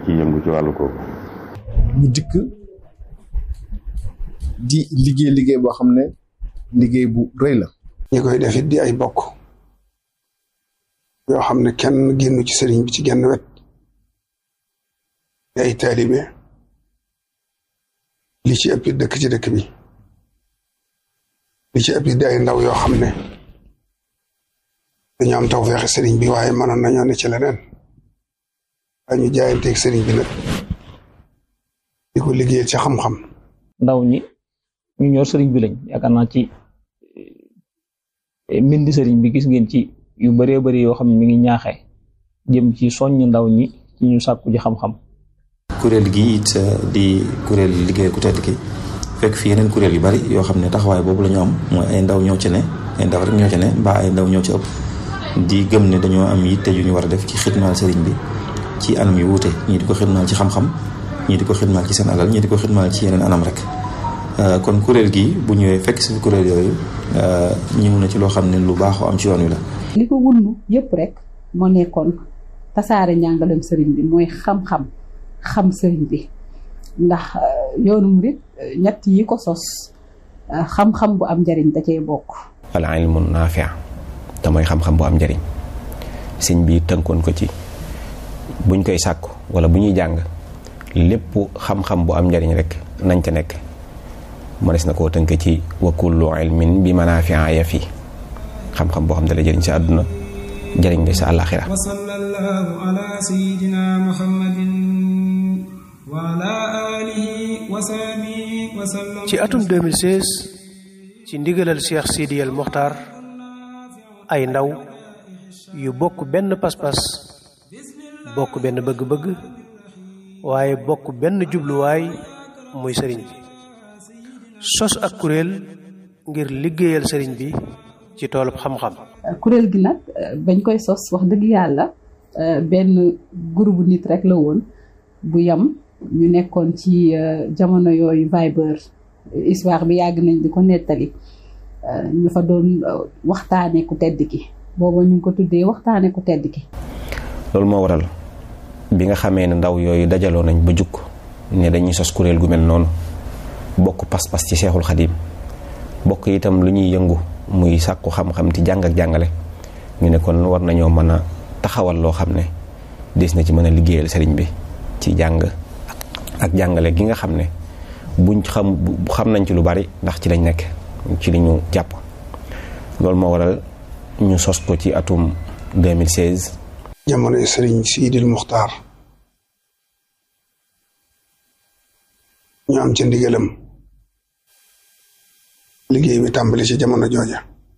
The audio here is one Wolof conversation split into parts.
ci yëngu ci wàllu kooku. ñu dikk di liggéey liggéey boo xam ne liggéey bu rëy la. ñi koy def it di ay bokk yoo xam ne kenn génnu ci sëriñ bi ci genn wet di ay taalibe li ci ëpp dëkk ci dëkk bi li ci ëpp di ay ndaw yoo xam ne dañu am tawfeex sëriñ bi waaye mënoon nañoo ne ci leneen waaye ñu jaayanteeg sëriñ bi nag di ko liggéeyal ci xam-xam. ndaw ñi ñu ñor sëriñ bi lañ yaakaar naa ci mbindi sëriñ bi gis ngeen ci yu bëree bëri yoo xam ne mi ngi ñaaxee jëm ci soññ ndaw ñi ci ñu sàkku ji xam-xam. kuréel gi it di kuréel liggéey ku tedd ki fekk fi yeneen kuréel yu bari yoo xam ne taxawaay boobu la ñu am mooy ay ndaw ñoo ci ne ay ndaw rek ñoo ci ne mbaa ay ndaw ñoo ci ëpp di gëm ne dañoo am yitte yu ñu war a def ci xidmaal sëriñ bi ci anam yu wuute ñii di ko xidmaal ci xam-xam ñii di ko xidmaal ci seen alal ñii di ko xidmaal ci yeneen anam rek kon kuréel gi bu ñëwee fekk si kuréel yooyu ñëw na ci loo xam ne lu baaxoo am ci yoon wi la. li ko wundu yëpp rek moo nekkoon tasaare njàngalem sëriñ bi mooy xam-xam xam sëriñ bi ndax yoonu murit ñett yi ko sos xam-xam bu am njariñ da cee bokk. al ilmu naafi' te mooy xam-xam bu am njariñ sëñ bi tënkoon ko ci buñ koy sàkku wala bu ñuy jàng lépp xam-xam bu am njariñ rek nañ ca nekk mënees na koo tënk ci wa kullu ilmin bi manaafi'a ya fi xam-xam boo xam ne la jëriñ sa àdduna jëriñ la sa àllaaxira wa sallallahu ala sayyidina muhammadin wa ala alihi wa sahbihi wa sallam ci atum 2016 ci ndigalal Cheikh Sidi El Mokhtar ay ndaw yu bokk benn pas-pas bokk benn bëgg-bëgg waaye bokk benn jubluwaay muy sëriñ bi sos ak kuréel ngir liggéeyal sëriñ bi ci toolub xam-xam. kuréel gi nag bañ koy sos wax dëgg yàlla benn groupe nit rek la woon bu yam ñu nekkoon ci jamono yooyu Viber histoire bi yàgg nañ di ko nettali ñu fa doon waxtaane ku tedd ki booba ñu ngi ko tuddee waxtaane ku tedd ki. loolu moo waral bi nga xamee ne ndaw yooyu dajaloo nañ ba jukk ne dañuy sos kuréel gu mel noonu bokk pas-pas ci seexul xadiim bokk itam lu ñuy yëngu muy sàkku xam-xam ci jàng ak jàngale ñu ne kon war nañoo mën a taxawal loo xam ne des na ci mën a liggéeyal sëriñ bi ci jàng ak jàngale gi nga xam ne buñ xam xam nañ ci lu bari ndax ci lañ nekk ci li ñu jàpp loolu moo waral ñu sos ko ci atum 2016 jamono sëriñ Siidil Muxtaar ñu am ca ndigalam liggéey bi tàmbali ci jamono jooja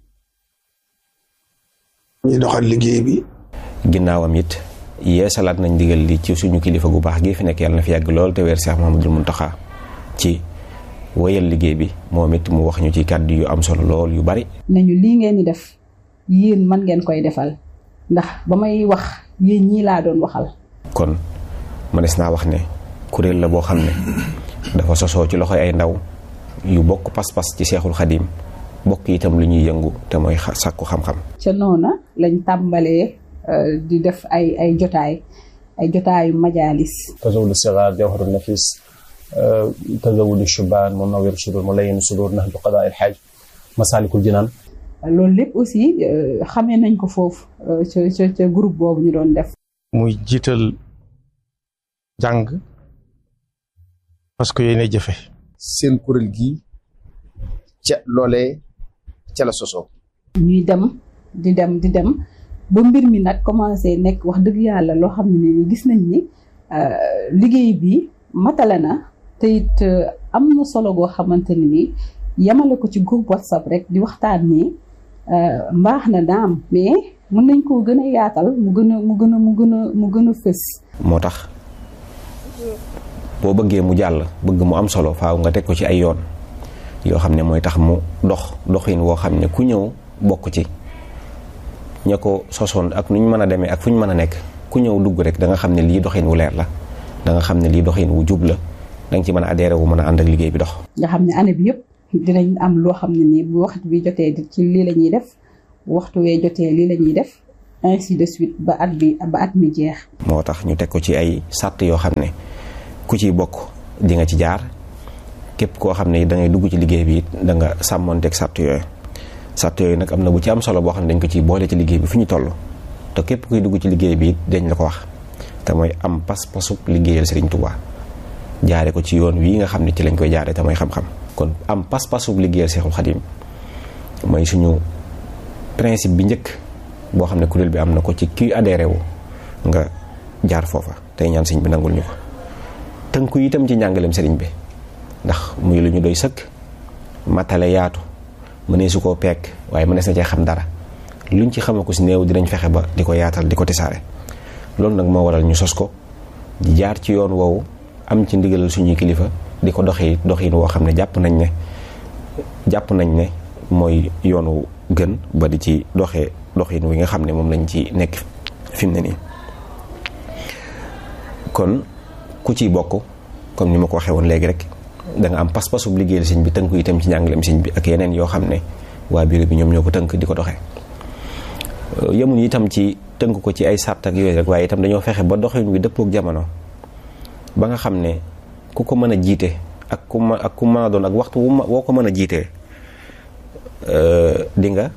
ñuy doxal liggéey bi ginnaawam it yeesalaat nañ ndigal li ci suñu kilifa gu baax gi fi nekk yàlla na fi yàgg lool te weer Cheikh Mahamadul Muntaxa ci wéyal liggéey bi moom it mu wax ñu ci kàddu yu am solo lool yu bari nañu lii ngeen di def yéen man ngeen koy defal ndax ba may wax yéen ñii laa doon waxal. kon mënees naa wax ne kuréel la boo xam ne dafa sosoo ci loxoy ay ndaw yu bokk pas-pas ci seexul xadiim bokk itam lu ñuy yëngu te mooy sàkku xam-xam. ca noona lañ tàmbalee di def ay ay jotaay ay jotaayu majaalis. tazawudu sigaar jawharu nafis tazawudu shubaan munawwiru sudur mulayyin sudur nahju qadaa il xaaj masaalikul jinaan loolu lépp aussi xamee nañ ko foofu ca ca ca groupe boobu ñu doon def. muy jiital jàng parce que yéen a jëfe seen kuréel gi ca loolee ca la sosoo. ñuy dem di dem di dem ba mbir mi nag commencé nekk wax dëgg yàlla loo xam ne ni gis nañ ni liggéey bi matale na te it am na solo goo xamante ne ni yemale ko ci groupe whatsapp rek di waxtaan ni mbaax na daam mais mën nañ koo gën a yaatal mu gën a mu gën a mu gën a mu gën a fës. moo tax boo bëggee mu jàll bëgg mu am solo faaw nga teg ko ci ay yoon yoo xam ne mooy tax mu dox doxin woo xam ne ku ñëw bokk ci ña ko sosoon ak nu ñu mën a demee ak fu ñu mën a nekk ku ñëw dugg rek da nga xam ne lii doxin wu leer la da nga xam ne lii doxin wu jub la da nga ci mën a adhéré wu mën a ànd ak liggéey bi dox. nga xam ne année bi yëpp dinañ am loo xam ne nii bu waxtu bi jotee ci lii la ñuy def waxtu wee jotee lii la ñuy def ainsi de suite ba at bi ba at mi jeex. moo tax ñu teg ko ci ay sàtt yoo xam ne ku ciy bokk di nga ci jaar képp koo xam ne da ngay dugg ci liggéey bi it da nga sàmmonteeg sàtt yooyu sàtt yooyu nag am na bu ci am solo boo xam ne dañ ko ciy boole ci liggéey bi fu ñu toll te képp kuy dugg ci liggéey bi it dañ la ko wax te mooy am pas-pasub liggéeyal Serigne Touba jaare ko ci yoon wii nga xam ne ci lañ koy jaare te mooy xam-xam kon am pas-pasub liggéeyal Seexul Xadim mooy suñu principe bi njëkk boo xam ne kuréel bi am na ko ci kuy adhéré wu nga jaar foofa tey ñaan sëñ bi nangul ñu ko tënku itam ci njàngaleem sëriñ bi ndax muy lu ñu doy sëkk matale yaatu mënee su koo peek waaye mënees na cee xam dara luñ ci xama ko si néew dinañ fexe ba di ko yaatal di ko tisaare loolu nag moo waral ñu sos ko di jaar ci yoon woowu am ci ndigalal suñuy kilifa di ko doxi doxin woo xam ne jàpp nañ ne jàpp nañ ne mooy yoonu gën ba di ci doxee doxin wi nga xam ne moom lañ ci nekk fi mu ne nii kon ku ciy bokk comme ni ma ko waxee woon léegi rek da nga am pas-pasub liggéeyal sëñ bi tënku itam ci njàngaleem sëñ bi ak yeneen yoo xam ne waa bureau bi ñoom ñoo ko tënk di ko doxee yemuñ itam ci tënk ko ci ay sàrt ak yooyu rek waaye itam dañoo fexe ba doxin wi dëppook jamono ba nga xam ne ku ko mën a jiite ak ku ma ak ku mën a doon ak waxtu wu ma woo ko mën a jiitee di nga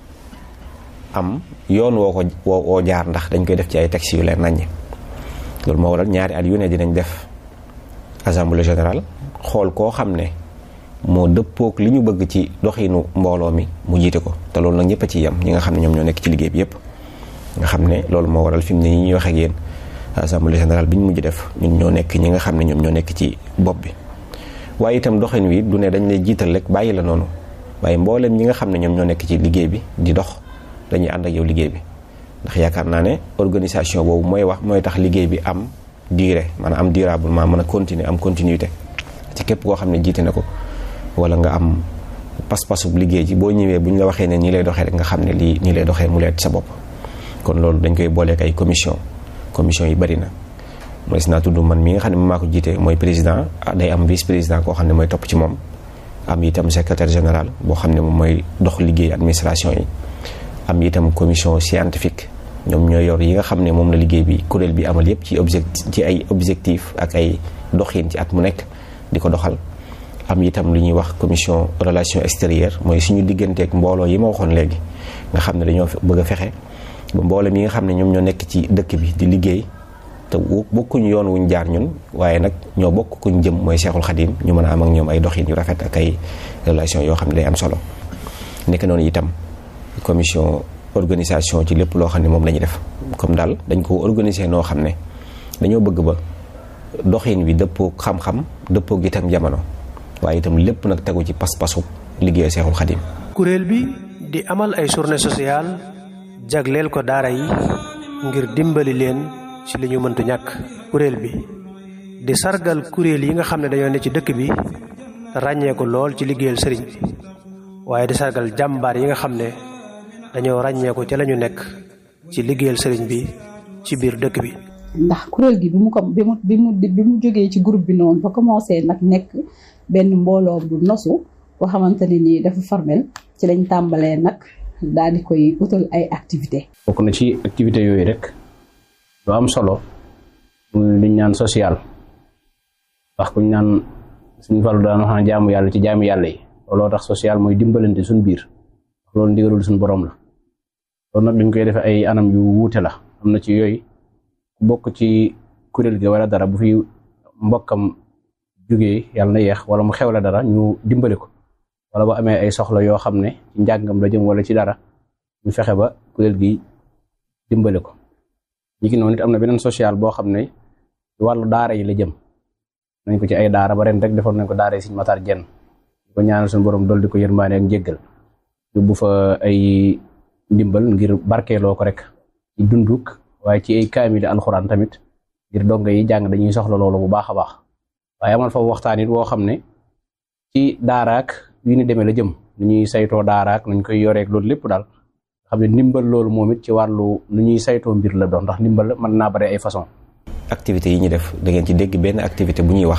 am yoon woo ko woo woo jaar ndax dañ koy def ci ay textes yu leen naññ loolu moo waral ñaari at yu ne dinañ def assemblée générale xool koo xam ne moo dëppook li ñu bëgg ci doxinu mbooloo mi mu jiite ko te loolu nag ñëpp a ci yem ñi nga xam ne ñoom ñoo nekk ci liggéey bi yëpp nga xam ne loolu moo waral fi mu ne ñi ñuy wax ak yéen assemblée générale bi ñu mujj def ñun ñoo nekk ñi nga xam ne ñoom ñoo nekk ci bopp bi waaye itam doxin wi du ne dañ lay jiital rek bàyyi la noonu waaye mbooleem ñi nga xam ne ñoom ñoo nekk ci liggéey bi di dox dañuy ànd ak yow liggéey bi ndax yaakaar naa ne organisation boobu mooy wax mooy tax liggéey bi am durée maanaam am durablement mën a continuer am continuité ci képp koo xam ne jiite na ko wala nga am pas-pasub liggéey ji boo ñëwee bu ñu la waxee ne nii lay doxee rek nga xam ne lii nii lay doxee mu leer ci sa bopp kon loolu dañ koy booleek ay commission commission yi bari na mooy si naa tudd man mi nga xam ne maa ko jiite mooy président day am vice président koo xam ne mooy topp ci moom am itam secrétaire général boo xam ne moom mooy dox liggéey administration yi am itam commission scientifique ñoom ñoo yor yi nga xam ne moom la liggéey bi kuréel bi amal yépp ci objectif ci ay objectif ak ay doxin ci at mu nekk di ko doxal am itam lu ñuy wax commission relation extérieure mooy suñu digganteek mbooloo yi ma waxoon léegi nga xam ne dañoo bëgg a fexe ba mboolem yi nga xam ne ñoom ñoo nekk ci dëkk bi di liggéey te bokkuñu yoon wuñ jaar ñun waaye nag ñoo bokk kuñ jëm mooy Seexul Xadim ñu mën a am ak ñoom ay doxin yu rafet ak ay relation yoo xam ne day am solo nekk noonu itam commission organisation ci lépp loo xam ne moom la ñuy def comme daal dañ ko organiser noo xam ne dañoo bëgg ba doxin wi dëppoo xam-xam dëppoo itam jamono waaye itam lépp nag tegu ci pas-pasu liggéey Seexul Xadim kuréel bi di amal ay journée sociale jagleel ko daara yi ngir dimbali leen ci li ñu mëntu ñàkk kuréel bi di sargal kuréel yi nga xam ne dañoo ne ci dëkk bi ràññee ko lool ci liggéeyal sëriñ bi waaye di sargal jàmbaar yi nga xam ne dañoo ràññee ko ci lañu nekk ci liggéeyal sëriñ bi ci biir dëkk bi ndax kuréel gi bi mu ko bi mu bi mu bi mu jógee ci groupe bi noonu ba commencé nag nekk benn mbooloo bu nosu boo xamante ne nii dafa formel ci lañ tàmbalee nag daal di koy utal ay activité bokk na ci activité yooyu rek lu am solo muy liñ naan social wax kuñ naan suñu falu daan wax na jaamu yàlla ci jaamu yàlla yi looloo tax social mooy dimbalante suñ biir loolu ndigalul suñ borom la loolu nag dañ koy defee ay anam yu wuute la am na ci yooyu ku bokk ci kuréel gi wala dara bu fi mbokkam jógee yàlla na yeex wala mu xewle dara ñu dimbali ko wala bu amee ay soxla yoo xam ne ci njàngam la jëm wala ci dara ñu fexe ba kuréel gi dimbali ko ñi ki noonu nit am na beneen social boo xam ne wàllu daara yi la jëm nañ ko ci ay daara ba ren rek defoon nañ ko daara yi Sëriñ Matar Jenn ko ñaanal suñu borom dool di ko yërmaane ak njéggal yóbbu fa ay ndimbal ngir barkeeloo ko rek ci dunduk waaye ci ay kaamili alxuraan tamit ngir donga yi jàng dañuy soxla loolu bu baax a baax waaye amal fa waxtaan it woo xam ne ci daaraak yu ni demee la jëm nu ñuy saytoo daaraak nuñ koy yoreek loolu lépp daal xam ne ndimbal loolu moom it ci wàllu nu ñuy saytoo mbir la doon ndax ndimbal mën naa bare ay façon activité yi ñu def da ngeen ci dégg benn activité bu ñuy wax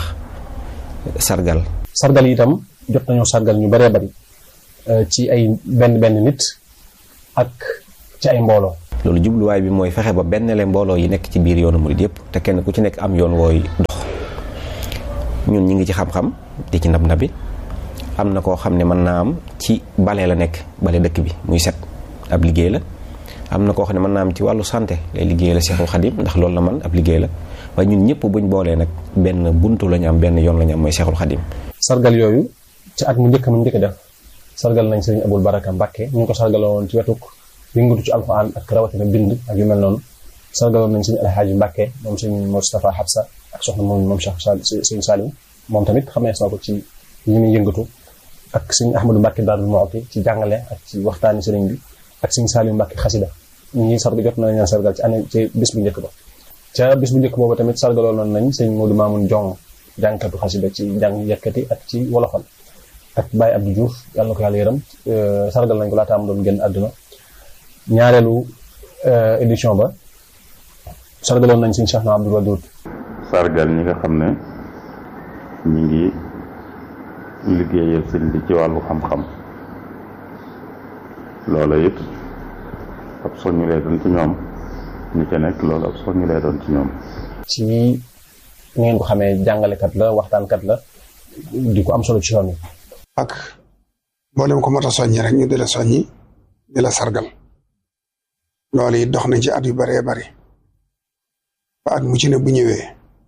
sargal sargal itam jot nañoo sargal ñu baree bari ci ay benn benn nit ak ci ay mbooloo loolu jubluwaay bi mooy fexe ba benn le mbooloo yi nekk ci biir yoonu murid yëpp te kenn ku ci nekk am yoon wooy dox ñun ñi ngi ci xam-xam di ci nab nabi am na koo xam ne mën naa am ci bale la nekk bale dëkk bi muy set ab liggéey la am na koo xam ne mën naa am ci wàllu santé lay liggéey la Seexul Xadim ndax loolu la man ab liggéey la waaye ñun ñëpp buñ boolee nag benn buntu la ñu am benn yoon la ñu am mooy Seexul Xadim sargal yooyu ci at mu njëkk mu njëkk def sargal nañ sëriñ Abul Baraka Mbàkke ñu ngi ko sargaloon ci wetuk yëngatu ci alxuraan ak rawatina bind ak yu mel noonu sargaloon nañ sëriñ Alxaaji Mbàkke moom sëriñ Moustapha Habsa ak soxna moom moom Cheikh sëriñ Salim moom tamit xamees na ko ci yi muy yëngatu ak sëriñ Ahmadou Mbàkke Daarul Muxti ci jàngale ak ci waxtaani sëriñ bi ak sëriñ Salim Mbàkke xasida ñi sargal jot na leen sargal ci année ci bis bu njëkk ba ca bis bu njëkk boobu tamit sargaloon nañ sëriñ Modou Mamoun Jong jàngkatu xasida ci jàng yëkkati ak ci wolofal ak Baye Abdou Diouf yàlla na ko yàlla yërëm sargal nañ ko laata am doon génn àdduna ñaareelu édition ba sargaloon nañ suñu Cheikh na Abdou Wadoud sargal ñi nga xam ne ñi ngi liggéeyal sëñ bi ci wàllu xam-xam loola it ab soññu lay doon ci ñoom ñi ca nekk loolu ab soññu lay doon ci ñoom ci ni ngeen ko xamee jàngalekat la waxtaankat la di ko am solo ci yoon wi ak mboolem ko mot a soññi rek ñu di la soññi di la sargal loolu it dox nañ ci at yu baree bari ba at mu ci ne bu ñëwee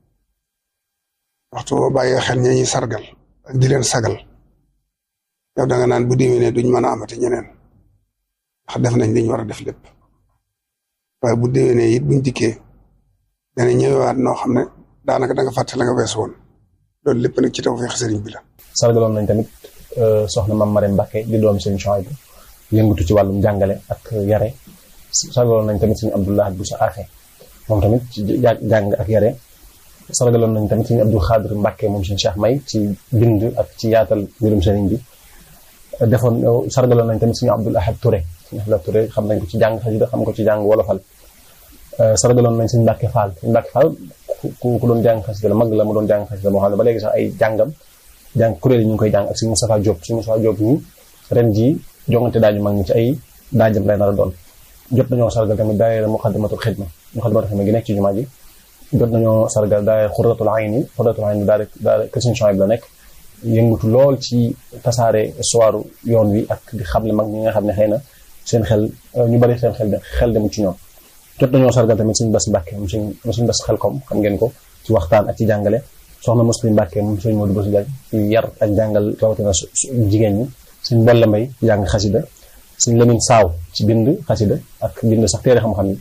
waxtu boo bàyyee xel ña ñuy sargal ak di leen sagal yow da nga naan bu déwénee duñ mën a amati ñeneen ndax def nañ liñ war a def lépp waaye bu déwénee it buñ dikkee dana ñëwewaat noo xam ne daanaka da nga fàtte la nga wees woon loolu lépp nag ci tawfeex sëriñ bi la. sargaloon nañ tamit soxna Mame Marème Mbacke di doomi sëriñ Chouaïbou yëngatu ci wàllum jàngale ak yare sargaloon nañ tamit suñu Abdoulaye Boussa Afe moom tamit ci jàng ak yare sargaloon nañ tamit suñu Abdou Khadir Mbacke moom suñu Cheikh May ci bind ak ci yaatal mbirum sëriñ bi defoon sargaloon nañ tamit suñu Abdoul Ahad Touré suñu Abdoul Ahad Touré xam nañ ko ci jàng xasida xam ko ci jàng wolofal sargaloon nañ suñu Mbacke Fall suñu Mbacke Fall ku ku doon jàng xasida la mag la mu doon jàng xasida moo xam ne ba léegi sax ay jàngam jàng kuréel yi ñu ngi koy jàng ak suñu Moustapha Diop suñu Moustapha Diop ñi ren jii jongante daaju mag ñi ci ay daajam lay nar a doon jot nañoo sargal tamit daayira Muxaddamatul Xidma Muxaddamatul Xidma gi nekk ci jumaa ji jot nañoo sargal daayira Xurratul Ayni Xurratul Ayni daal daal kër Sëriñ Chouaïbou la nekk yëngatu lool ci tasaare histoire yoon wi ak di xamle mag ñi nga xam ne xëy na seen xel ñu bari seen xel xel dem ci ñoom jot nañoo sargal tamit suñu bas Mbàkke moom suñ suñu bas xelkom xam ngeen ko ci waxtaan ak ci jàngale soxna Muslim Mbàkke moom suñ Modou Bousso Diagne ci yar ak jàngal rawatina jigéen ñi suñ Bolle Mbay jàng xasida suñ Lamine Saaw ci bind xasida ak bind sax téere xam-xam yi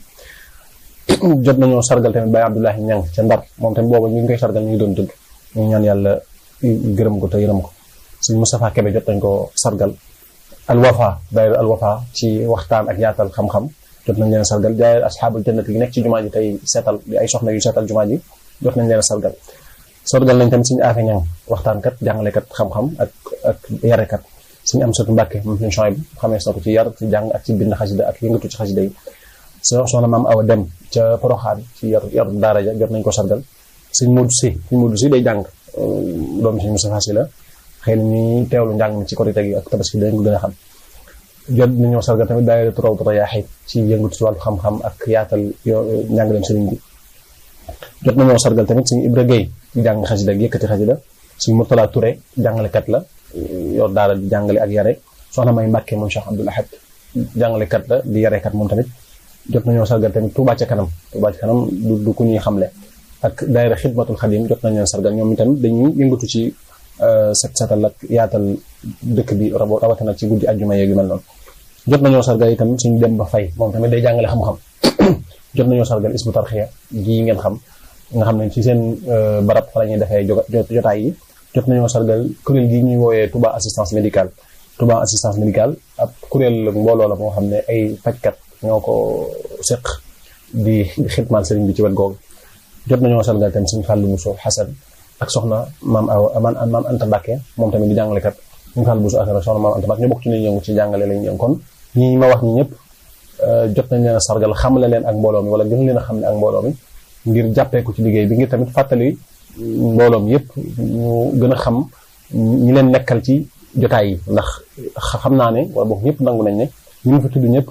jot nañoo sargal tamit Baye Abdoulahi Ñang ca Ndar moom tamit booba ñu ngi koy sargal ñu ngi doon dund ñu ñaan yàlla gërëm ko te yërëm ko suñ Moustapha Kebe jot nañ ko sargal Alwafa daayira Alwafa ci waxtaan ak yaatal xam-xam jot nañ leen sargal daayira asxaabul jannat yi nekk ci jumaa ji tey seetal di ay soxna yu seetal jumaa ji jot nañ leen sargal sargal nañ tamit suñu aafe ñang waxtaankat jàngalekat xam-xam ak ak yarekat suñu am satu mbàkke moom suñu Chouaïbou xamees na ko ci yar ci jàng ak ci bind xasida ak yëngatu ci xasida yi soxna maam awa dem ca poroxaan ci yar yar daara ja jot nañ ko sargal suñ Modou Si suñ Modou Si day jàng doomi suñu Moustapha Si la xëy na ñuy teewlu njàng mi ci korite gi ak tabaski dañ ko gën a xam jot nañoo sargal tamit daayira turaw tura yaaxit ci yëngatu ci wàllu xam-xam ak yaatal njàngaleem sëriñ bi jot nañoo sargal tamit suñu Ibra Gueye di jàng xasida ak yëkkati xasida suñu Murtala Touré jàngalekat la yor daara di jàngale ak yare soxna May Mbàkke moom Cheikh Abdoul Ahad jàngalekat la di yarekat moom tamit jot nañoo sargal tamit Touba ca kanam Touba ca kanam du du ku ñuy xamle ak daayira Xidmatul Xadim jot nañ leen sargal ñoom tamit dañuy yëngatu ci set setal ak yaatal dëkk bi rawatina ci guddi ajjuma yeeg yu mel noonu jot nañoo sargal itam suñu dem ba fay moom tamit day jàngale xam-xam jot nañoo sargal isbu tarxiya gii ngeen xam nga xam ne ci seen barab fa la ñuy defee jotaay yi jot nañoo sargal kuréel gi ñuy wooyee Touba assistance médicale Touba assistance médicale ab kuréel mbooloo la moo xam ne ay fajkat ñoo ko seq di xitmaal sëriñ bi ci wet googu jot nañoo sargal tamit suñu fàllu Muso Xasan ak soxna maam aw maam Anta Mbàkke moom tamit di jàngalekat suñu fàllu Muso ak soxna maam Anta Mbàkke ñu bokk ci ñuy yëngu ci jàngale lañu yëngu kon ñi ma wax ñi ñëpp jot nañ leen a sargal xamle leen ak mbooloo mi wala gën leen a xam ne ak mbooloo mi ngir jàppee ko ci liggéey bi ngir tamit fàttali mbooloom yëpp ñu gën a xam ñi leen nekkal ci jotaay yi ndax xam naa ne wala boog ñëpp nangu nañ ne ñu ngi fi tudd ñëpp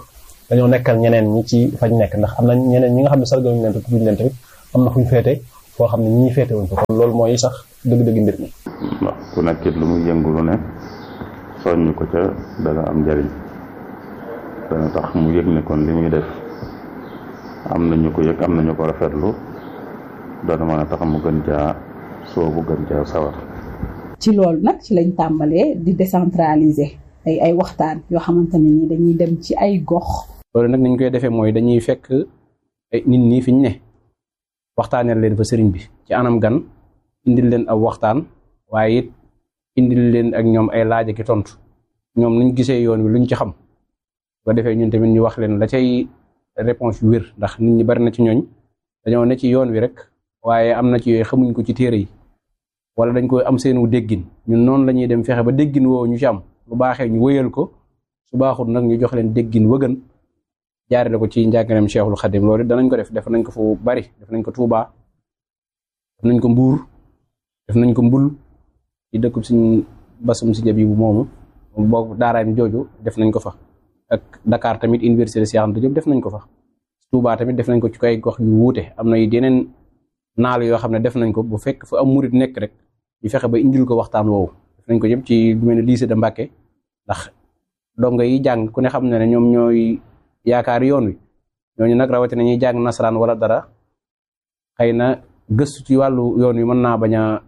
dañoo nekkal ñeneen ñi ci fañ nekk ndax am na ñeneen ñi nga xam ne sargaluñu leen te tudduñu leen tamit am na fuñ féete foo xam ne ñii féete wuñ fa kon loolu mooy sax dëgg-dëgg mbir mi ndax ku nekkit lu muy yëngu lu ne soññ ko ca dana am njariñ dana tax mu yëg ne kon li muy def am na ñu ko yëg am na ñu ko rafetlu dana mën a tax mu gën caa soobu gën caa sawar ci loolu nag ci lañ tàmbalee di décentraliser ay ay waxtaan yoo xamante ne ni dañuy dem ci ay gox loolu nag niñ koy defee mooy dañuy fekk ay nit ñi fi ñu ne waxtaaneel leen fa sëriñ bi ci anam gan indil leen ab waxtaan waaye it indil leen ak ñoom ay laaj ak i tontu ñoom nuñ gisee yoon wi luñ ci xam bu ko defee ñun tamit ñu wax leen la cay réponse yu wér ndax nit ñi bari na ci ñooñ dañoo ne ci yoon wi rek waaye am na ci yooyu xamuñ ko ci téere yi wala dañ koy am seenu déggin ñun noonu la ñuy dem fexe ba déggin woowu ñu ci am lu baaxee ñu wëyal ko su baaxul nag ñu jox leen déggin wëgën jaarale ko ci njàngaleem Cheikhul Khadim loolu danañ ko def def nañ ko fu bari def nañ ko Touba def nañ ko Mbuur def nañ ko Mbul ci dëkkub suñ basum si jabi bu moomu boo daaraam jooju def nañ ko fa ak Dakar tamit université Cheikh Anta Diop def nañ ko fa Touba tamit def nañ ko ci kay gox yu wuute am na yeneen naal yoo xam ne def nañ ko bu fekk fa am murit nekk rek ñu fexe ba indil ko waxtaan woowu def nañ ko yëpp ci lu mel ne lycée de Mbacké ndax dongo yi jàng ku ne xam ne ne ñoom ñooy yaakaar yoon wi ñooñu nag rawatina ñuy jàng nasaraan wala dara xëy na gëstu ci wàllu yoon wi mën naa bañ a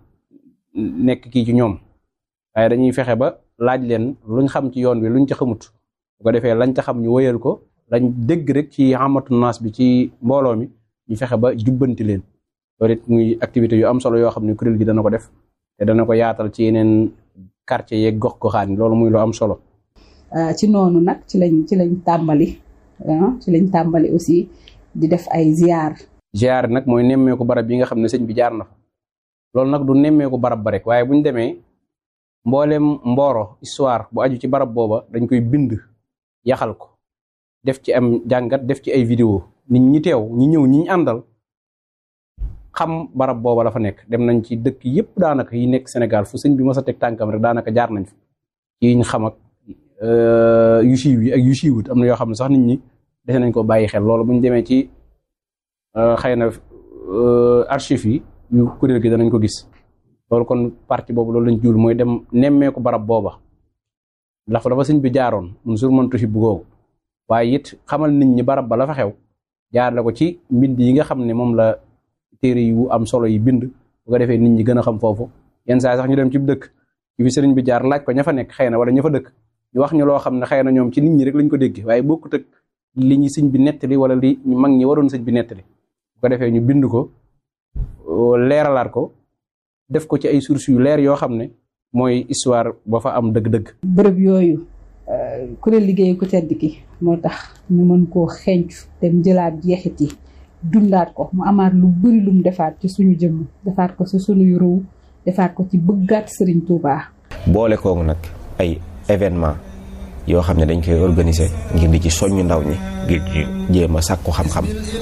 nekk kii ci ñoom waaye dañuy fexe ba laaj leen luñ xam ci yoon wi luñ ca xamut bu ko defee lañ ca xam ñu wëyal ko lañ dégg rek ci amatu naas bi ci mbooloo mi ñu fexe ba jubbanti leen loolu it muy activité yu am solo yoo xam ne kuréel gi dana ko def te dana ko yaatal ci yeneen quartier yeeg gox goxaan loolu muy lu am solo. ci noonu nag ci lañ ci lañ tàmbali ci lañ tàmbali aussi di def ay ziar. ziar nag mooy nemmeeku barab yi nga xam ne sëñ bi jaar na fa loolu nag du nemmeeku barab ba rek waaye bu ñu demee mboolem mbooro histoire bu aju ci barab booba dañ koy bind yaxal ko def ci am jàngat def ci ay vidéo nit ñi teew ñi ñëw ñi ñu àndal. xam barab booba la fa nekk dem nañ ci dëkk yépp daanaka yi nekk Sénégal fu sëñ bi mës a teg tànkam rek daanaka jaar nañ fa ci yiñ xam ak yu siiw yi ak yu siiwut am na yoo xam ne sax nit ñi dese nañ ko bàyyi xel loolu bu ñu demee ci xëy na archive yi yu kuréel gi danañ ko gis loolu kon partie boobu loolu lañ juul mooy dem nemmeeku barab booba ndax dafa sëñ bi jaaroon mun sur mëntu si bu googu waaye it xamal nit ñi barab ba la fa xew jaar la ko ci mbind yi nga xam ne moom la téere yu am solo yi bind bu ko defee nit ñi gën a xam foofu yenn saa sax ñu dem ci dëkk ci fi sëriñ bi jaar laaj ko ña fa nekk xëy na wala ña fa dëkk ñu wax ñu loo xam ne xëy na ñoom ci nit ñi rek lañ ko dégg waaye bokkut ak li ñu sëñ bi nettali wala li ñu mag ñi waroon sëñ bi nettali bu ko defee ñu bind ko leeralaat ko def ko ci ay sources yu leer yoo xam ne mooy histoire ba fa am dëgg-dëgg. bërëb yooyu kuréel liggéey ku tedd ki moo tax ñu mën koo xencu dem jëlaat jeexit yi dundaat ko mu amaat lu bari lum defaat ci suñu jëmm defaat ko ci suñuy ruu defaat ko ci bëggaat Serigne Touba. boole kooku nag ay événement yoo xam ne dañ koy organiser ngir di ci soññu ndaw ñi ngir ci jéem a sàkku xam-xam.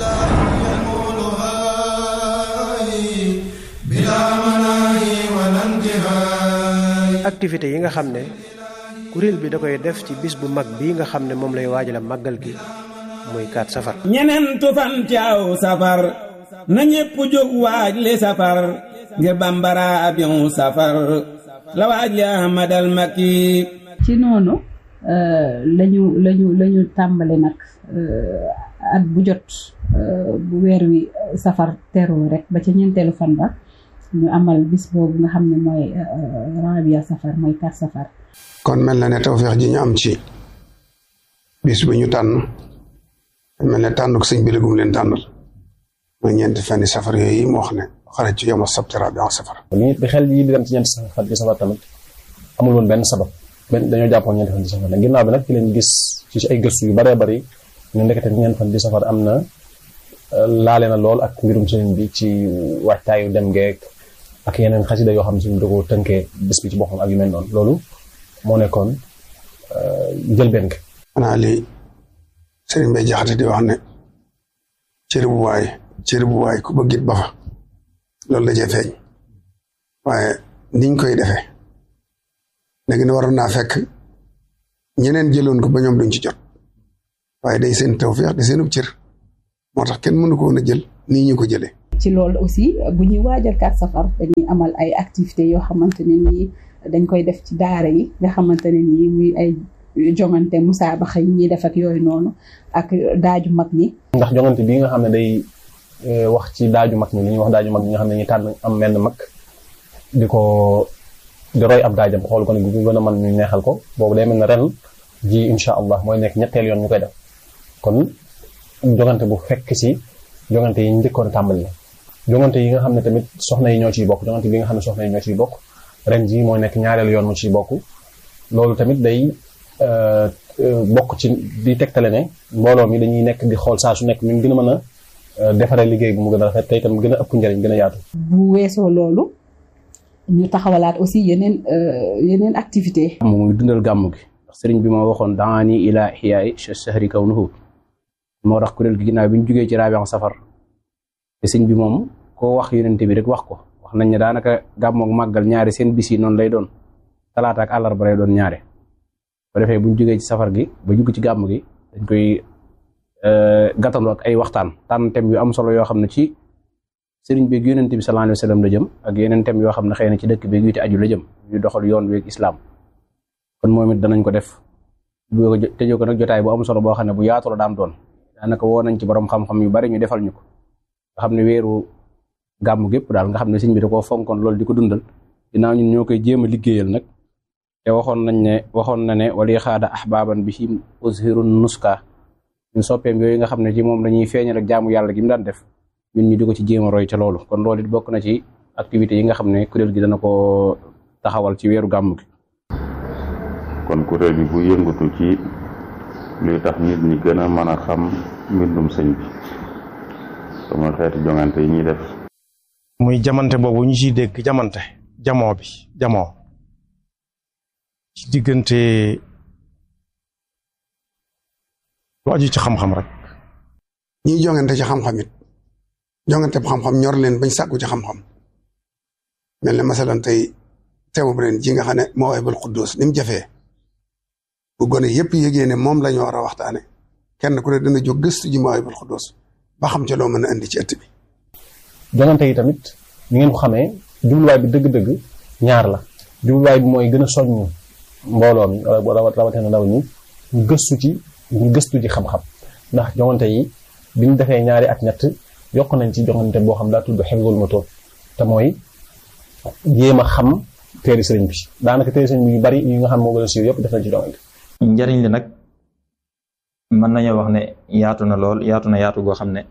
activité yi nga xam ne kuréel bi da koy def ci bis bu mag bii nga xam ne moom lay waajal màggal gi muy kaat safar. ñeneentu fan ci aw safar na ñépp jóg waaj li safar ngir bambara abion safar la waaj li ahmadal makki ci noonu lañu lañu lañu tàmbali nag at bu jot bu weer wi safar teru rek ba ca ñeenteelu fan ba ñu amal bis boobu nga xam ne mooy rabia safar mooy kaat safar kon mel na ne tawfeex ji ñu am ci bis bu ñu tànn mel ne tànnuk sëñ bi la gum leen tànnal mooy ñeenti fenni safar yooyu yi mu wax ne xarit ci yow ma sabti rabi en safar. li bi xel yi di dem ci ñeenti fan di safar tamit amul woon benn sabab benn dañoo jàppoon ñeenti fan di safar nag ginnaaw bi nag ci leen gis ci ay gëstu yu baree bari ñu ndekete ñeenti fan di safar am na laale na lool ak mbirum sëriñ bi ci waajtaayu dem geek ak yeneen xasida yoo xam ne suñu dogoo tënkee bés bi ci boppam ak yu mel noonu loolu moo nekkoon njëlbeen ga. xanaa li sëriñ Bay Jaxate di wax ne cër bu waay cër bu waay ku bëggit ba fa loolu la cee feeñ waaye niñ koy defee léegi ne waroon naa fekk ñeneen jëloon ko ba ñoom duñ ci jot waaye day seen tawfeex di seenub cër moo tax kenn mënu ko woon a jël nii ñu ko jëlee. ci loolu aussi bu ñuy waajal kat safar dañuy amal ay activités yoo xamante ne nii dañ koy def ci daara yi nga xamante ne nii muy ay jongante musaabaxa yi ñuy def ak yooyu noonu ak daaju mag ñi. ndax jongante bii nga xam ne day wax ci daaju mag ñi li ñuy wax daaju mag ñi nga xam ne ñu tànn am menn mag di ko di roy ab daajam xool ko ne bu gën a mën ñu neexal ko boobu day mel ne ren ji incha allah mooy nekk ñetteel yoon ñu koy def kon jongante bu fekk si jongante yi njëkkoon tàmbali la jongante yi nga xam ne tamit soxna yi ñoo ciy bokk jongante bi nga xam ne soxna yi ñoo ciy bokk ren ji mooy nekk ñaareelu yoon mu ciy bokk loolu tamit day bokk ci di tegtale ne mbooloo mi dañuy nekk di xool saa su nekk ñu gën a mën a defaree liggéey bi mu gën a rafet tey itam gën a ëpp njëriñ gën a yaatu. bu weesoo loolu ñu taxawalaat aussi yeneen yeneen activité mu muy dundal gàmmu gi ndax sëriñ bi moo waxoon daani ila xiyaay sahri kawnuhu moo tax kuréel gi ginnaaw bi ñu jugee ci raabian safar te sëñ bi moom koo wax yonente bi rek wax ko wax nañ ne daanaka gàmmoog màggal ñaari seen bis yi noonu lay doon talaata ak àllarba lay doon ñaare bu defee bu ñu jógee ci safar gi ba jugg ci gàmm gi dañ koy gàttandu ak ay waxtaan tànn thème yu am solo yoo xam ne ci sëriñ bi yonent bi sallallahu alayhi wa sallam la jëm ak yeneen thème yoo xam ne xëy na ci dëkk bi yu te aju la jëm yu doxal yoon wi ak islam kon moom it danañ ko def bu tëjee ko nag jotaay bu am solo boo xam ne bu yaatu la daam doon daanaka woo nañ ci borom xam-xam yu bari ñu defal ñu ko nga xam ne weeru gàmm gépp daal nga xam ne sëñ bi da koo fonkoon loolu di ko dundal ginnaaw ñun ñoo koy jéem a liggéeyal nag te waxoon nañ ne waxoon na ne wali xaada ahbaban bi him uzhirun nuska ñun soppeem yooyu nga xam ne ci moom dañuy feeñal ak jaamu yàlla gi mu daan def ñun ñu di ko ci jéem a roy ca loolu kon loolu it bokk na ci activités yi nga xam ne kuréel gi dana ko taxawal ci weeru gàmm gi kon kuréel bi bu yëngatu ci luy tax nit ñi gën a mën a xam mbindum sëñ bi sama xeeti jongante yi ñuy def muy jamante boobu ñu ciy dégg jamante jamoo bi jamoo ci diggante lu aju ci xam-xam rek ñiy jongante ci xam-xam it jongante bu xam-xam ñor leen bañ sàkku ci xam-xam mel ne masalan tey teewub ren ji nga xam ne moo way bal xuddoos ni mu jafee bu gone yëpp yëgee ne moom la ñu war a waxtaane kenn ku ne dina jóg gëstu ji moo way bal xuddoos ba xam ca loo mën a indi ci ëtt bi jongante yi tamit ni ngeen ko xamee jubluwaay bi dëgg-dëgg ñaar la jubluwaay bi mooy gën a soññ mbooloo mi wala rawatina ndaw ñi ñu gëstu ci ñu gëstu ci xam-xam ndax jongante yi bi ñu defee ñaari at ñett yokk nañ ci jongante boo xam daa tudd xifzul moto te mooy jéem a xam téere sëriñ bi daanaka téere sëriñ bi yu bari yi nga xam moo gën a siiw yëpp def nañ ci jongante njariñ li nag mën nañoo wax ne yaatu na lool yaatu na yaatu goo xam ne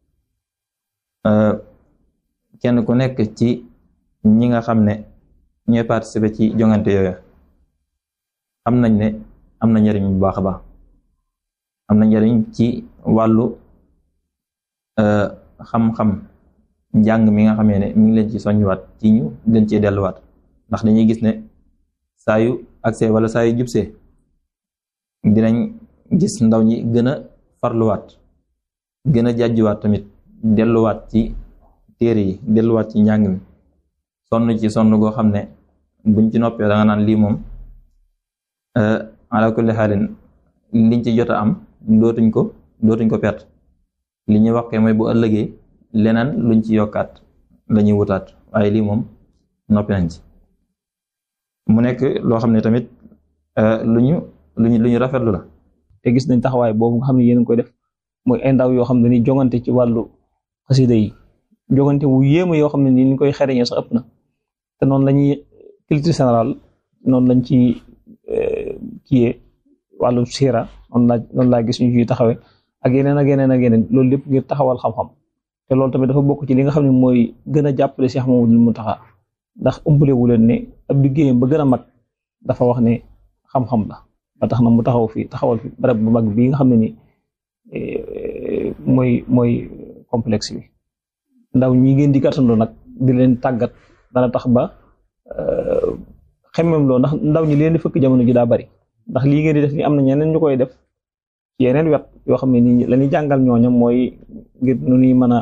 kenn ku nekk ci ñi nga xam ne ñooy participer ci jongante yooyu xam nañ ne am na njariñ bu baax a baax am na njariñ ci wàllu xam-xam njàng mi nga xamee ne mi ngi leen ci soññuwaat ci ñu gën cee delluwaat ndax dañuy gis ne saa yu accès wala saa yu jubsee dinañ gis ndaw ñi gën a farluwaat gën a jàjjuwaat tamit delluwaat ci téere yi delluwaat ci njàng mi sonn ci sonn goo xam ne buñ ci noppee da nga naan lii moom ala kulli xaalin liñ ci jot a am dootuñ ko dootuñ ko perte li ñuy wax ke mooy bu ëllëgee leneen luñ ci yokkaat lañuy wutaat waaye lii moom noppi nañ ci mu nekk loo xam ne tamit lu ñu lu ñu lu ñu rafetlu la te gis nañ taxawaay boobu nga xam ne yéen a koy def mooy ay ndaw yoo xam ne ni jongante ci wàllu xasida yi jongante wu yéema yoo xam ne ni ñu koy xereñee sax ëpp na te noonu la ñuy culture générale noonu lañ ci kiyee wàllu siira noonu laa noonu laa gis ñu ciy taxawee ak yeneen ak yeneen ak yeneen loolu lépp ngir taxawal xam-xam te loolu tamit dafa bokk ci li nga xam ne mooy gën a jàppale Cheikh Mamadou Mountakha ndax ëmbale wu leen ne ab liggéeyam ba gën a mag dafa wax ne xam-xam la ba tax na mu taxaw fi taxawal fi barab bu mag bii nga xam ne ni mooy mooy complexe bi ndaw ñi ngeen di gàttandoo nag di leen tàggat dana tax ba xemmem loo ndax ndaw ñi leen di fëkk jamono ji daa bari ndax lii ngeen di def ni am na ñeneen ñu koy def ci yeneen wet yoo xam ne ni la ñuy jàngal ñooñam mooy ngir nu ñuy mën a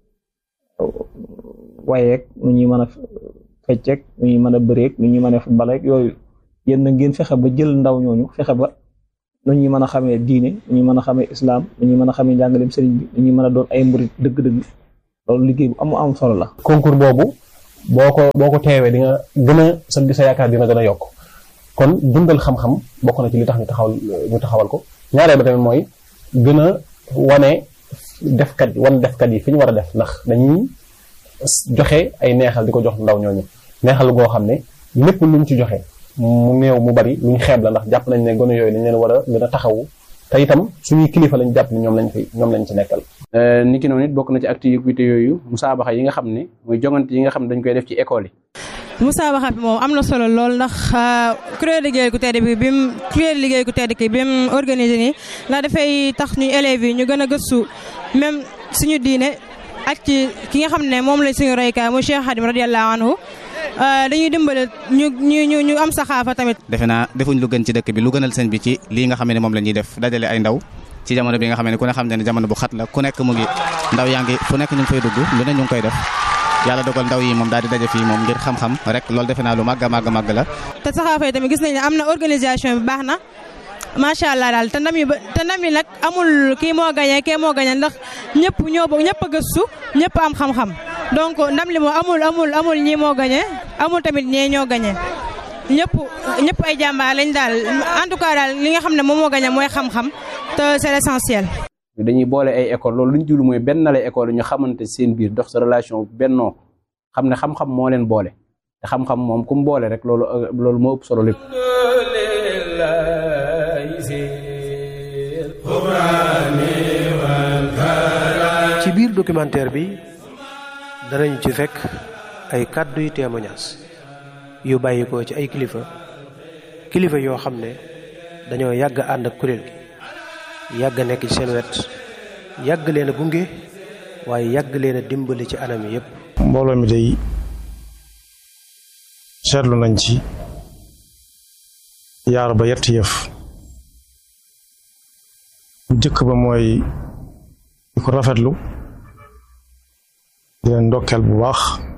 wayeek nu ñuy mën a fecceek nu ñuy mën a bëreek nu ñuy mën a footballeek yooyu yéen na ngeen fexe ba jël ndaw ñooñu fexe ba nu ñuy mën a xamee diine nu ñuy mën a xamee islam nu ñuy mën a xamee njàngaleem sëriñ bi nu ñuy mën a doon ay murit dëgg-dëgg loolu liggéey bu am am solo la. concours boobu boo ko boo ko teewee di nga gën a sa sa yaakaar dina gën a yokk kon dundal xam-xam bokk na ci li tax ñu taxawal ñu taxawal ko ñaareel ba tamit mooy gën a wane defkat wan defkat yi fi ñu war a def ndax dañuy joxe ay neexal di ko jox ndaw ñooñu neexal goo xam ne lépp luñ ci joxe mu néew mu bari luñ xeeb la ndax jàpp nañ ne gone yooyu dañ leen war a gën a taxawu te itam suñuy kilifa lañ jàpp ni ñoom lañ fi ñoom lañ ci nekkal. ni ki noonu it bokk na ci activité yooyu musaabaxa yi nga xam ne muy jongante yi nga xam ne dañ koy def ci école yi. musaabaxa bi moom am na solo lool ndax kuréel liggéey ku tedd bi bi mu kuréel liggéey ku tedd ki bi mu organisé nii ndax dafay tax ñu élèves yi ñu gën a gëstu même suñu diine ak ci ki nga xam ne moom lañ suñu roykaay mu Cheikh Khadim radiyallahu anhu dañuy dimbale ñu ñu ñu am saxaafa tamit. defe naa defuñ lu gën ci dëkk bi lu gënal sëñ bi ci lii nga xam ne moom la ñuy def dajale ay ndaw ci jamono bi nga xam ne ku ne xam ne jamono bu xat la ku nekk mu ngi ndaw yaa ngi fu nekk ñu ngi fay dugg lu ne ñu ngi koy def yàlla dogal ndaw yi moom daal di daje fii moom ngir xam-xam rek loolu defe naa lu màgg a màgg màgg la. te saxaafa yi tamit gis nañ ne am na organisation bi baax na macha allah daal te ndam yi ba te ndam yi nag amul kii moo gañe kii moo gañe ndax ñëpp ñoo ñëpp a gëstu ñëpp am xam-xam donc ndam li moo amul amul amul ñii moo gañe amul tamit ñee ñoo gañe ñëpp ñëpp ay jàmbaar lañ daal en tout cas daal li nga xam ne moom moo gañe mooy xam-xam te c'est l'essentiel. dañuy boole ay école loolu lu ñu jublu mooy benn lay école ñu xamante seen biir dox sa relation bennoo xam ne xam-xam moo leen boole te xam-xam moom ku mu boole rek loolu loolu moo ëpp solo lépp. ci biir documentaire bi danañ ci fekk ay kàddu yu témoignage yu bàyyi ko ci ay kilifa kilifa yoo xam ne dañoo yàgg ànd ak kuréel gi yàgg nekk ci seen wet yàgg leen a gunge waaye yàgg leen a dimbali ci anam yépp mbooloo mi day seetlu nañ ci yaar ba yett yëf bu jëkk ba mooy di ko rafetlu di leen ndokkeel bu baax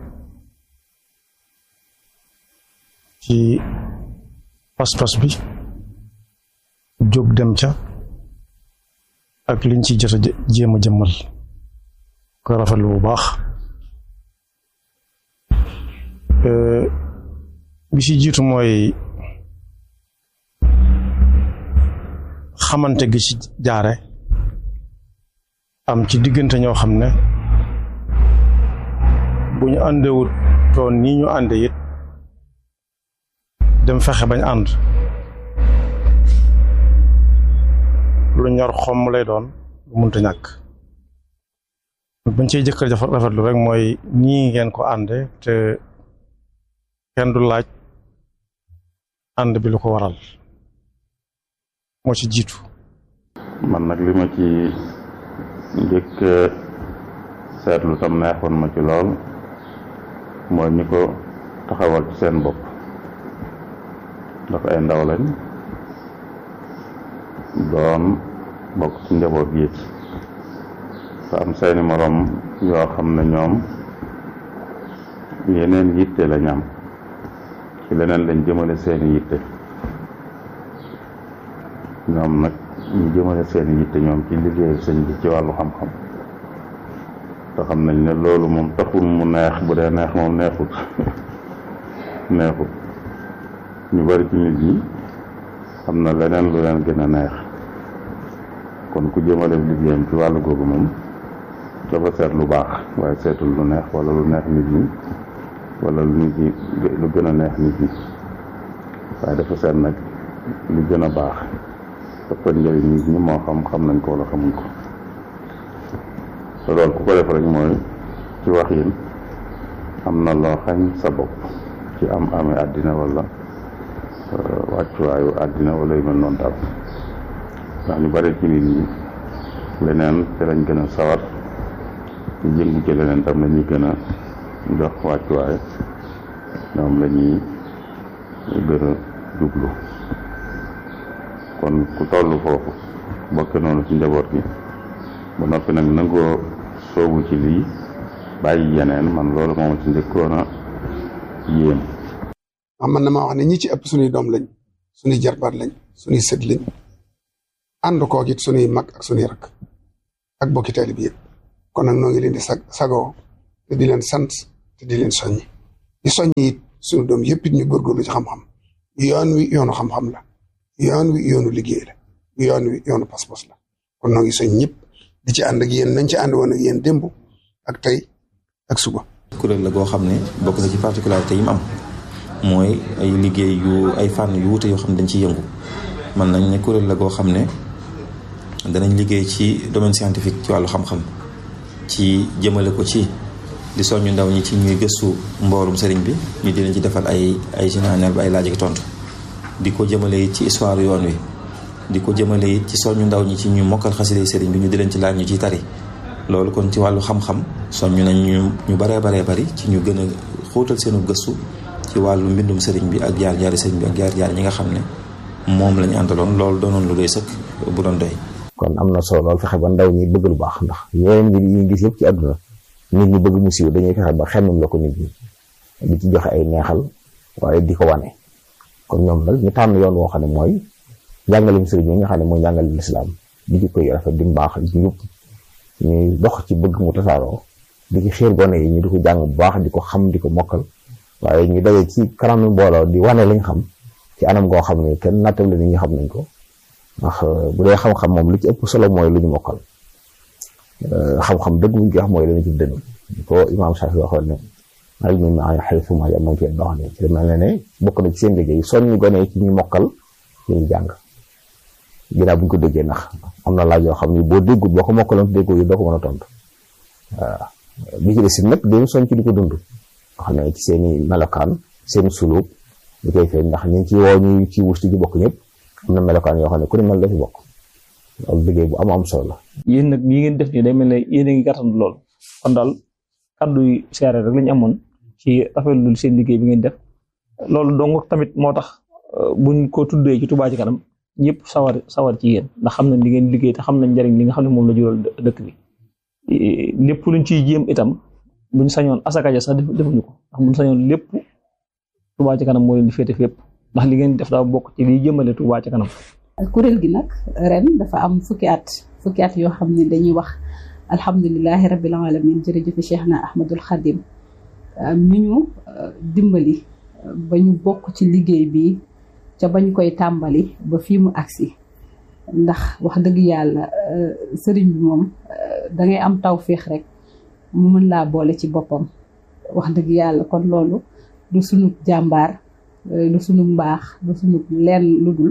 ci pas-pas bi jóg dem ca ak liñ ci jot a jéem a jëmmal ko rafetlu bu baax bi ci jiitu mooy xamante gi ci jaare am ci diggante ñoo xam ne bu ñu àndewut toon nii ñu ànde it dem fexe bañ ànd lu ñor xomm lay doon lu munta ñàkk bañ cey jëkkër jafa rafetlu rek mooy nii ngeen ko ànde te kenn du laaj ànd bi lu ko waral moo ci jiitu man nag li ma ci njëkk seetlu tam neexoon ma ci lool mooy ñi ko taxawal ci seen bopp ndax ay ndaw lañ doon bokk ci njaboot gi te am seeni moroom yoo xam ne ñoom yeneen yitte lañ am ci leneen lañ jëmale seeni yitte ñoom nag ñu jëmale seeni yitte ñoom ci liggéeyu sëñ bi ci wàllu xam-xam te xam nañ ne loolu moom taxul mu neex bu dee neex moom neexut neexut ñu bari ci nit ñi xam na leneen lu leen gën a neex kon ku jëmale liggéeyam ci wàllu googu moom dafa seet lu baax waaye seetul lu neex wala lu neex nit ñi wala lu nit ñi lu gën a neex nit ñi waaye dafa seet nag lu gën a baax ëppal njëriñ nit ñi moo xam xam nañ ko wala xamuñ ko te loolu ku ko def rek mooy ci wax yin am na loo xañ sa bopp ci am amee àddina wala wàccuwaayu àddina wala yu mel noonu daal ndax ñu bari ci nit ñi leneen te lañ gën a sawar ñu jëngu ci leneen tam la ñuy gën a jox wàccuwaay ñoom la ñuy gën a jublu kon ku toll foofu bokke noonu ci njaboot gi ba noppi nag nangoo soobu ci lii bàyyi yeneen man loolu moom ci njëkkoon a yéem am man na maa wax ne ñi ci ëpp suñuy doom lañ suñuy jarbaat lañ suñuy sët lañ ànd koog it sunuy mag ak sunuy rak ak bokki taalibe bi yëpp kon nag noo ngi leen di sag sagoo te di leen sant te di leen soññi di soññi it sunu doom yëpp it ñu góorgóorlu ci xam-xam yoon wi yoonu xam-xam la yoon wi yoonu liggéey la yoon wi yoonu pas-pas la kon noo ngi soñ ñëpp di ci ànd ak yéen nañ ci ànd woon ak yéen démb ak tey ak suba. kuréel la goo xam ne bokk na ci particularité yi mu am mooy ay liggéey yu ay fànn yu wuute yoo xam ne dañ ciy yëngu mën nañ ne kuréel la goo xam ne danañ liggéey ci domaine scientifique ci wàllu xam-xam ci jëmale ko ci di soññu ndaw ñi ci ñuy gëstu mboorum sëriñ bi ñu di leen ci defal ay ay général ba ay laaj ak tontu di ko jëmale it ci histoire yoon wi di ko jëmale it ci soññu ndaw ñi ci ñu mokkal xasida sëriñ bi ñu di leen ci laaj ñu ciy tari loolu kon ci wàllu xam-xam soññu nañ ñu ñu baree baree bari ci ñu gën a xóotal seenu gëstu ci wàllu mbindum sëriñ bi ak jaar jaari sëriñ bi ak jaar jaar ñi nga xam ne moom lañu àndaloon loolu doonoon lu doy sëkk bu doon doy kon am na solo lool fexe ba ndaw ñi bëgg lu baax ndax yeneen mbir yi ñu gis yëpp ci àdduna nit ñi bëgg mu siiw dañuy fexe ba xemmam la ko nit ñi di ci joxe ay neexal waaye di ko wane kon ñoom nag ñu tànn yoon woo xam ne mooy njàngalem sëriñ yi nga xam ne mooy njàngalem lislaam di ci koy rafet di mbaax di ñëpp ñuy dox ci bëgg mu tasaaroo di ci xiir gone yi ñu di ko jàng bu baax di ko xam di ko mokkal waaye ñu daje ci kanamu mbooloo di wane lañ xam ci anam goo xam ne kenn nattable nit ñi xam nañ ko ndax bu dee xam-xam moom li ci ëpp solo mooy lu ñu mokkal xam-xam dëgg buñ koy wax mooy lañu ci dënn ko imaam Shafi waxoon ne ilmu maa haythuma yam nañ ci dox ne ci mel ne ne bokk na ci seen liggéey soññu gone ci ñu mokkal li ñu jàng ginnaaw bu ñu ko déggee ndax am na laaj yoo xam ne boo déggul boo ko mokkaloon déggoo yi doo ko mën a tontu waaw bi ci des nag dañu soñ ci di ko dund xam ne ci seen i melokaan seen sulub ñu koy feeñ ndax ñu ci woo ñu ci wusti ji bokk ñëpp am na melokaan yoo xam ne ku ne mel la ci bokk loolu liggéey bu am am solo la. yéen nag yi ngeen def nii day mel ne yéen a ngi gàttandu lool kon daal kàddu yu seere rek lañu amoon ci rafetlu seen liggéey bi ngeen def loolu dong tamit moo tax buñ ko tuddee ci Touba ci kanam ñëpp sawar sawar ci yéen ndax xam nañ li ngeen liggéey te xam nañ njariñ li nga xam ne moom la jural dëkk bi lépp luñ ciy jéem itam buñ sañoon asaka ja sax defuñu ko ndax buñ sañoon lépp Touba ci kanam moo leen di féete fépp ndax li ngeen def daa bokk ci liy jëmale Touba ci kanam. kuréel gi nag ren dafa am fukki at fukki at yoo xam ne dañuy wax alhamdulilahi rabbil alamin jërëjëf Cheikh na Ahmadul Khadim mi ñu dimbali ba ñu bokk ci liggéey bi ca bañ koy tàmbali ba fii mu agsi ndax wax dëgg yàlla sëriñ bi moom dangay am tawféex rek mu mën laa boole ci boppam wax dëgg yàlla kon loolu du sunu jàmbaar du sunu mbaax du sunu lenn lu dul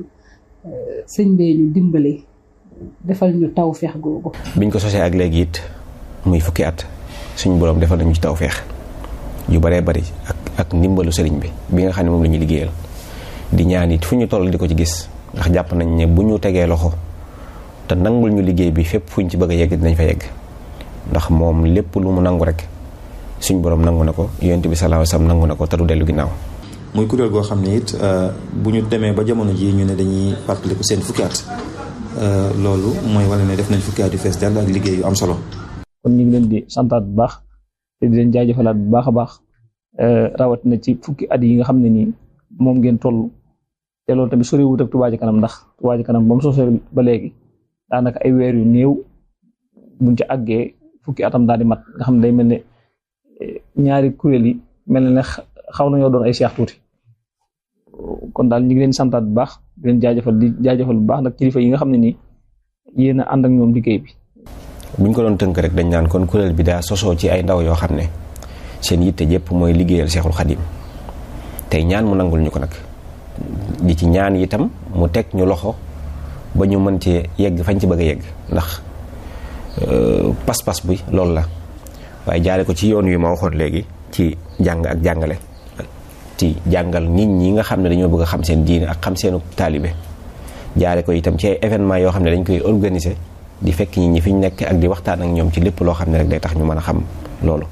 sëñ bee ñu dimbali defal ñu tawféex googu. biñ ko sosee ak léegi it muy fukki at suñu borom defal nañu ci tawféex yu baree bari ak ak ndimbalu sëriñ bi bi nga xam ne moom la ñuy liggéeyal di ñaan it fu ñu toll di ko ci gis ndax jàpp nañ ne bu ñu tegee loxo te nangul ñu liggéey bi fépp fu ñu ci bëgg a yegg dinañ fa yegg ndax moom lépp lu mu nangu rek suñ borom nangu na ko yonent bi sallallahu alayhi wasallam nangu na ko te du dellu ginnaaw. muy kuréel goo xam ne it bu ñu demee ba jamono ji ñu ne dañuy fàttaliku seen fukki at loolu mooy wane ne def nañ fukki at yu fees dell ak liggéey yu am solo. kon ñu ngi leen di santaat bu baax te di leen jaajëfalaat bu baax a baax rawatina ci fukki at yi nga xam ne nii moom ngeen toll te loolu tamit soriwut ak Touba Ca Kanam ndax Touba Ca Kanam ba mu sosee ba léegi daanaka ay weer yu néew buñ ci àggee fukki atam daal di mat nga xam ne day mel ne ñaari kuréel yi mel ne xaw nañoo doon ay seex tuuti. kon daal ñu ngi leen santaat bu baax di leen jaajëfal di jaajëfal bu baax nag kilifa yi nga xam ne nii yéen a ànd ak ñoom liggéey bi. buñ ko doon tënk rek dañ naan kon kuréel bi daa sosoo ci ay ndaw yoo xam ne seen yitte jëpp mooy liggéeyal Seexul Xadim tey ñaan mu nangul ñu ko nag di ci ñaan itam mu teg ñu loxo ba ñu mën cee yegg fañ ci bëgg a yegg ndax pas-pas bi loolu la waaye jaare ko ci yoon wi ma waxoon léegi ci jàng ak jàngale. ci jàngal nit ñi nga xam ne dañoo bëgg a xam seen diine ak xam seenu taalibe jaare ko itam ci ay événement yoo xam ne dañ koy organiser di fekk nit ñi fi ñu nekk ak di waxtaan ak ñoom ci lépp loo xam ne rek day tax ñu mën a xam loolu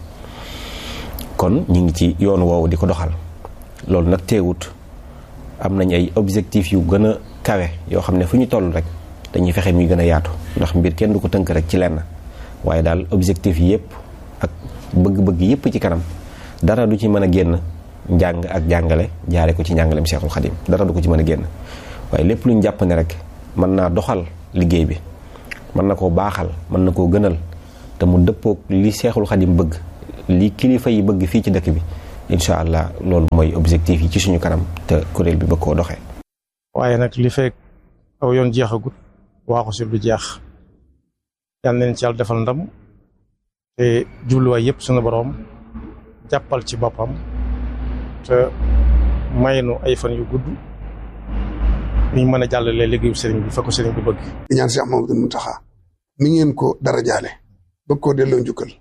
kon ñu ngi ci yoon woowu di ko doxal loolu nag teewut am nañ ay objectifs yu gën a kawe yoo xam ne fu ñu toll rek dañuy fexe muy gën a yaatu ndax mbir kenn du ko tënk rek ci lenn waaye daal objectif yépp ak bëgg-bëgg yépp ci kanam dara du ci mën a génn njàng ak jàngale jaare ko ci njàngaleem Seexul Xadim dara du ko ci mën a génn waaye lépp lu ñu jàpp ne rek mën naa doxal liggéey bi mën na koo baaxal mën na koo gënal te mu dëppoog li seexul xadim bëgg li kilifa yi bëgg fii ci dëkk bi incha allah loolu mooy objectif yi ci suñu kanam te kuréel bi bëgg koo doxee. waaye nag li fekk aw yoon jeexagut waaxu si du jeex yal nañ ci yàlla defal ndam te jubluwaay yëpp suñu boroom jàppal ci boppam te may nu ay fan yu gudd ñu mën a jàllale liggéeyu sëriñ bi fa ko sëriñ bi bëgg. di ñaan Cheikh Mamadou Mountakha mi ngeen ko dara jaale bëgg koo delloo njukkal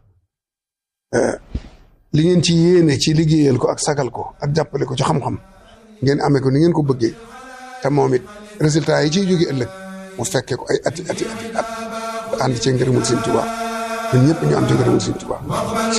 li ngeen ci yéene ci liggéeyal ko ak sagal ko ak jàppale ko ci xam-xam ngeen amee ko ni ngeen ko bëggee te moom it résultat yi ciy jóge ëllëg mu fekkee ko ay ati ati ati at ànd ci ngërëmul Sëriñ Tuubaa ñun ñëpp ñu am ci ngërëmul Sëriñ Tuubaa